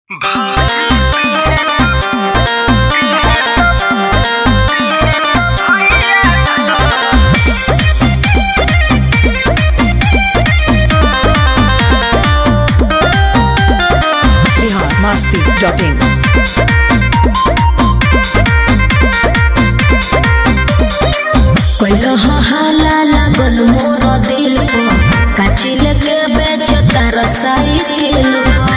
masti.in. कोइलो हाला लागल मोर दिल को काचिल के बेच तार साइकिल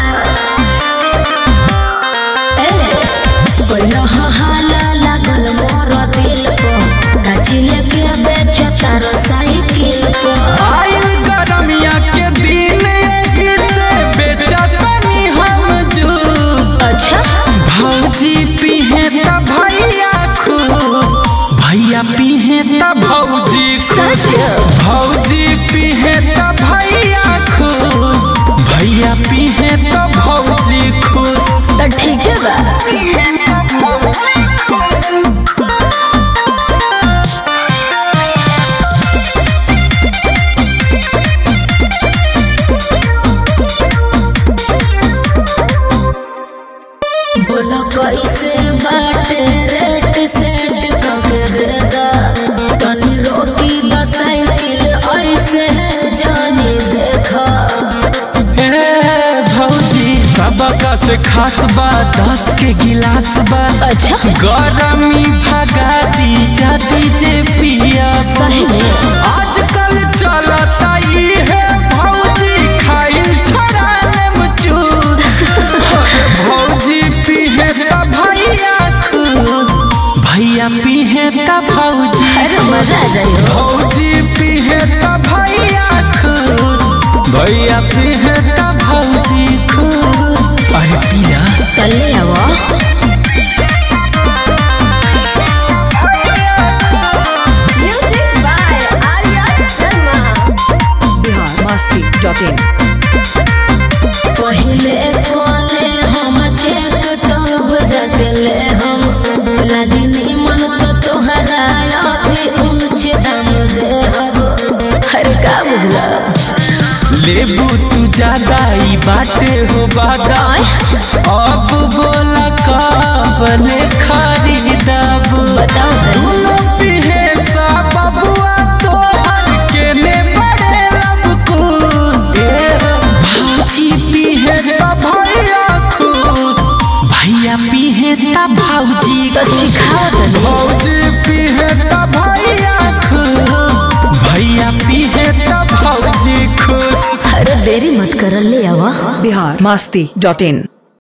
ए कोइलो हाला लागल मोर दिल को काचिल के बेच तार साइकिल को आइल गरमिया के दिन एही से बेचतनी हम जूस अच्छा भौजी पीहे त भैया खुश भैया पीहे त भौजी खुश भौजी पीहे त भैया खुश भैया पीहे त भौजी खुश तो ठीक है बा बोलो कैसे बाटे रेट सेट करके दे दा तनी रोकी द साइकिल ऐसे जानी देखा ए भौजी सबका से खास बा दस के गिलास बा अच्छा गरमी भगा दी जाती जे पिया सही में आजकल चलता ई है भौजी खाइल छोड़ाने में चूस भौजी पीहे त भैया खुश भैया पीहे त भौजी अरे मजा आ जाए भौजी पीहे त भैया खुश भैया पीहे त भौजी खुश अरे पिया कल्ले आवा music by Arya Sharma Bihar masti.in. पहले कॉले हम चेक तब जगले हम लगी निमन तो तोहरा अभी ऊंच दाम दे हब अरे का बुझला लेबू तू ज्यादा ई बाटे हो बादा अब बोला काबले खरीदब बताओ तनी दोनों पिहे सा बबुआ तोहर केने बड़े लब खुश ए भौजी पीहे त भैया खुश भैया पीहे त भौजी तो सिखाओ तनी भौजी पीहे त भैया खुश भैया पीहे त भौजी खुश अरे देरी मत कर ले आवा Bihar masti.in.